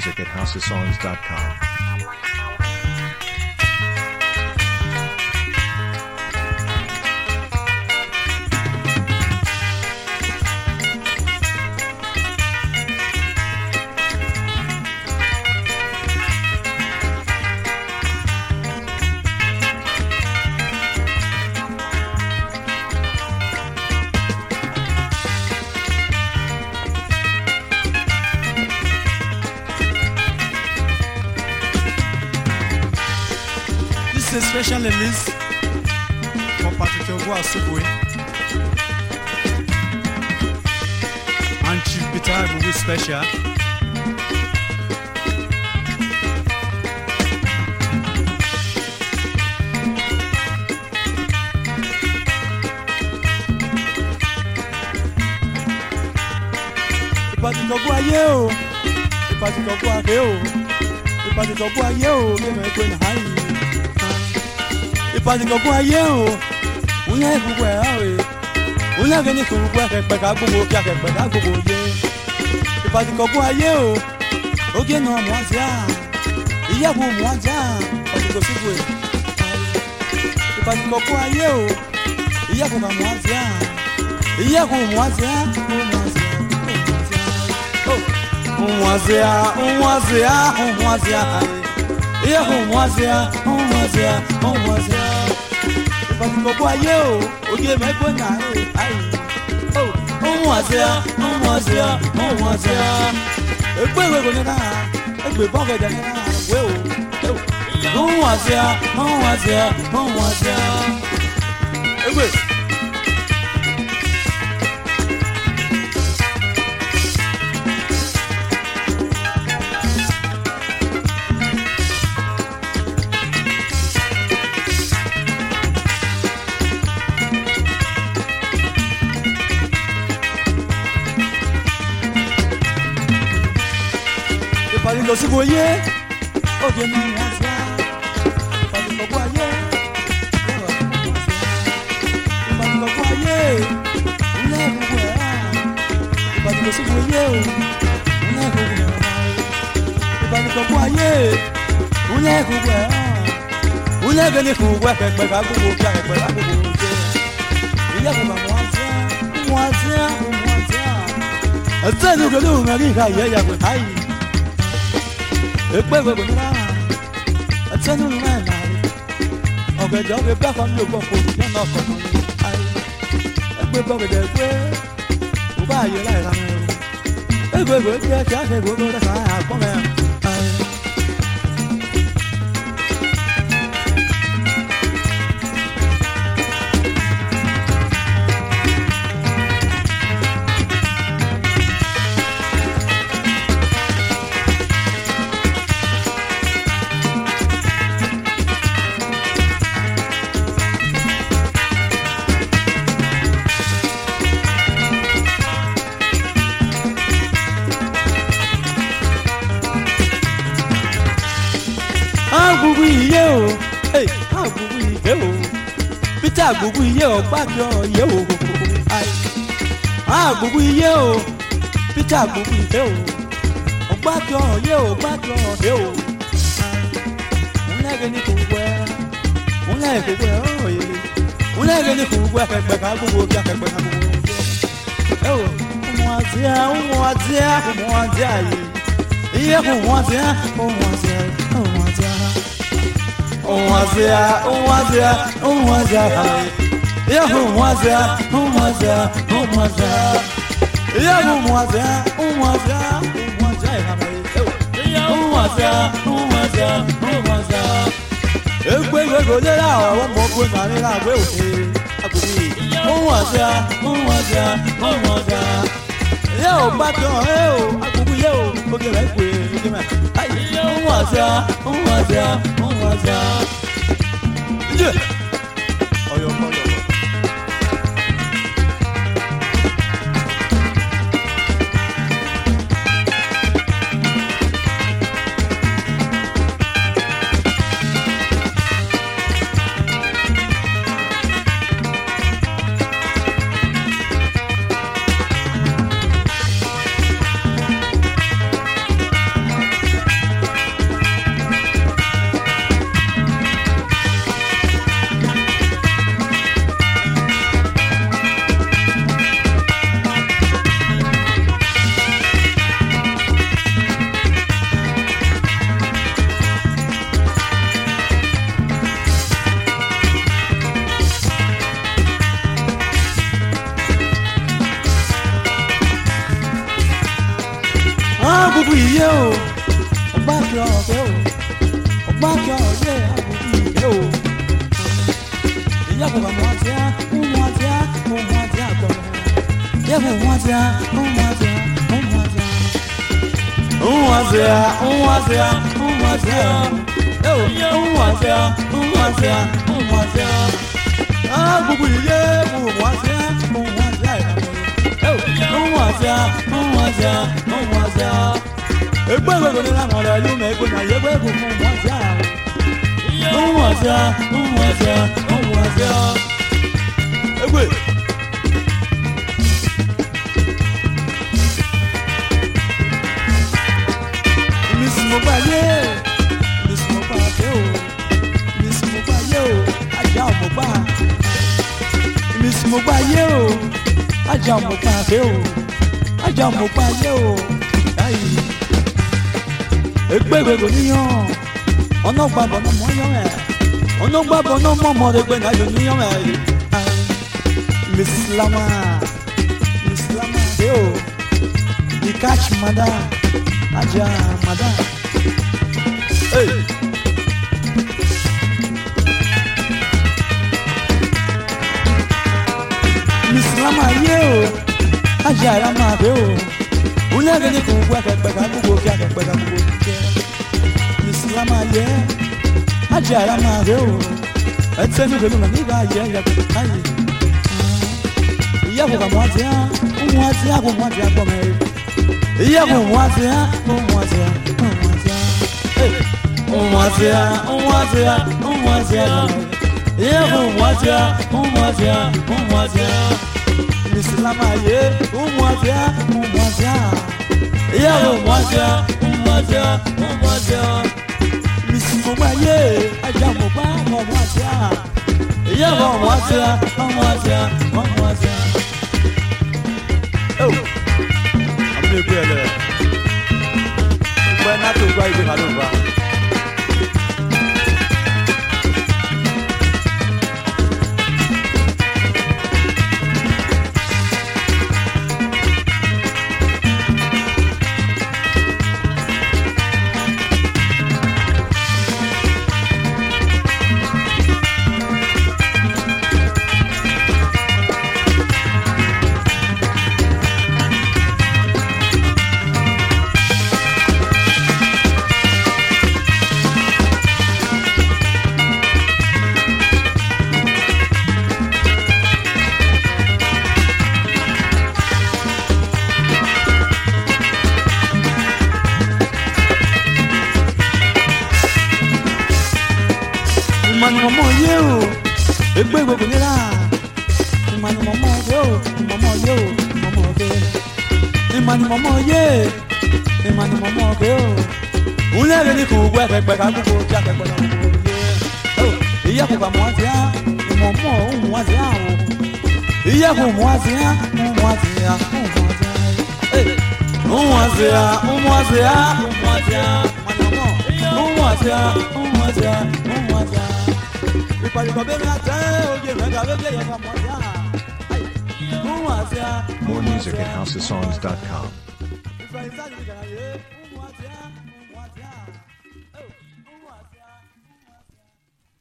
music at housesongs.com. This is a special release for Patrick Ogo Asubwe and Chief Peter Agugu Special. ìpàdùkọ̀gbọ́ ayé o ìpàdùkọ̀gbọ́ ayé o ìpàdùkọ̀gbọ́ ayé o bí ẹ̀mọ̀ ẹgbẹ́ náà yìí ìpàdùkọ̀gbọ́ ayé o wúnyẹ́ gbogbo ẹ̀ hàn wẹ̀ wúnyẹ́ gẹ́ni kò gbogbo akẹ́kpẹ́ ká gbogbo kí akẹ́kpẹ́ ká gbogbo yé ìpàdùkọ̀gbọ́ ayé o oge nà mọ́ àzíà ìyẹ́wò mọ́ àzíà ọ̀dùkọ̀sígbò ẹ̀ ìpàdùkọ̀gbọ́ ayé o ìyẹ́wò mọ́ àzíà ìyẹ́wò mọ́ àzíà mọ́ àzíà umwazia umwazia umwazia iye umwazia umwazia umwazia ìpàdùkọ̀gbọ́ ayé o òye mẹ́gbẹ́ náà ẹ̀ ayé o umwazia umwazia umwazia ẹgbẹ́ ìwé ìròyìn náà ẹgbẹ́ bọ́ọ̀gẹ̀dẹ̀ náà wé o umwazia umwazia umwazia ẹgbẹ́. ìpàdé lọ sí wòye òde ní wọn sí á ìpàdé lọ́gbọ́ ayé ìpàdé lọ́gbọ́ ayé ńlẹ̀ gbogbo ẹ̀ á ìpàdé lọ sí wòye o ńlẹ̀ gbogbo ẹ̀ á ìpàdé lọ́gbọ́ ayé ńlẹ̀ gbogbo ẹ̀ á ńlẹ̀ gẹ́ni kò wẹ́ pẹ̀pẹ̀ ká gbogbo kí akẹ́pẹ́ ká gbogbo jẹ́ ìyá kò bá wọn sí á wọn sí á wọn sí á ẹsẹ̀ ní òkèlè òun rí ìka ìyá ìyá pẹ̀ káyìí ekpe gbogbo nira ẹtẹnu nínú ẹ náà rí ọgẹdẹ ọgẹ bẹẹ kọ ní ògbọ kò ní lọnà ọkọ kan ní ayé ekpe gbọgẹdẹ gbé kò bá ayé láì ra mẹrin egbe gbé jẹ kí á ṣe gbogbo rẹ kàn án àgbọn mẹ ayé. agbugbu iye o hey, agbugbu iye o peter agbugbu iye o gbàgbọ́ iye o Ai. agbugbu iye o peter agbugbu iye o ọgbàgbọ́ iye o gbàgbọ́ iye o múlẹ̀gẹ̀ ní kò wẹ́ múlẹ̀gẹ̀ kò wẹ́ ọ̀yẹ́ múlẹ̀gẹ̀ ní kò wẹ́ akẹ́gbẹ́ ká gbogbo kí akẹ́gbẹ́ ká gbogbo jẹ́ ẹ o ọmọ àti ẹ ọmọ àti ẹ ọmọ àti ẹ yìí iye kò wọ́n ti ẹ ọmọ àti ẹ ọmọ àti ẹ umwazia umwazia umwazia ya umwazia umwazia umwazia ya umwazia umwazia umwazia umwazia umwazia umwazia egbe gbego lera àwọn ọmọ ogun náà nínú àgbẹ̀ òde agbègbè umwazia umwazia umwazia yẹ ò bá tán ẹ ò agbègbè yẹ ò oge rẹ pé oge mẹ ayi umwazia umwazia umwazia. Yeah. Ọyọ kọlọ. agbègbè iye o ọgbà kí ọ̀fẹ́ o ọgbà kí ọ̀fẹ́ agbègbè iye o ìyá kò bá mọ àti á ń mọ àti á ń mọ àti á gbọ́ ìyá kò mọ àti á ń mọ àti á ń mọ àti á. Umwazia, umwazia, umwazia. Yo, umwazia, umwazia, umwazia. Ah, bubu ye, umwazia, umwazia. Yo, umwazia, umwazia, umwazia. Egbe egbe ni la mọ̀lẹ́ ìlú mi, egbe náà yegbe egbe fún umwazia. Umwazia, umwazia, umwazia. Egbe. mi sì mo gbà yé mi sì mo gbà dé o mi sì mo gbà yé o ajá ò mo gbà mi sì mo gbà yé o ajá ò mo gbà dé o ajá ò mo gbà yé o ayi egbegbe kò níyàn ọ̀nà gbàgbọ́ náà mọ̀ yọ̀ ẹ̀ ọ̀nà gbàgbọ́ náà mọ̀ mọ̀ ẹgbẹ́ náà yọ̀ níyàn ẹ̀ mi sì lámà mi sì lámà dé o ìkàchì mọ́dá aja mada. Hey. Misilama ye o, aja ara ma be o. Wúlẹ̀ gẹ́gẹ́ kò gbọ́ akẹ́gbẹ́ka gbogbo kí akẹ́gbẹ́ka gbogbo jẹ́. Misilama ye, aja ara ma be o. Ẹtẹ́ ní pẹ̀lú màní ìgbà yẹ ẹ̀yà kò káyè. Ìyá kò kà mọ́ àti á, ń mú àti á kò mú àti á gbọ́ mẹ́rin. Iya umwazia, umwazia, umwazia. Hey. Umwazia, umwazia, umwazia. Iya umwazia, umwazia, umwazia. Misilama ye, umwazia, umwazia. Iya umwazia, umwazia, umwazia. Misimoma ye, ajamoba, umwazia. Iya umwazia, umwazia, umwazia. Oh ní ìgbé ẹ lẹ gbẹ náà tó gba ìgbé màlúù bá. ìmọ̀ni mọ̀mọ́ yé o ègbé gbogbo nílá ìmọ̀ni mọ̀mọ́ yé o mọ̀mọ́ yé o mọ̀mọ́ yé ìmọ̀ni mọ̀mọ́ yé ìmọ̀ni mọ̀mọ́ yé o wúlẹ̀ rẹ̀ ní kò gbọ́ ẹ̀kẹ́gbẹ́ ká gbogbo kí akẹ́gbẹ́ náà gbogbo yé ìyá kò bá mọ́ àti á ìmọ̀mọ́ òun wá sí àwọn ìyá kò mọ́ àti á òun wá sí á òun wá sí á òun wá sí á òun wá sí á òun wá sí á òun wá sí á òun wá sí á òun wá sí á ìpàdùkọ̀ bẹ́ẹ̀ ni a tẹ́ oye mẹ́ta bẹ́ẹ̀ bí ẹ̀yẹ ká mọ̀ sí à. òun wá sí á More music at housesongs.com. ìfẹ̀yìntàn ìgbàlàyé òun wá sí á òun wá sí á.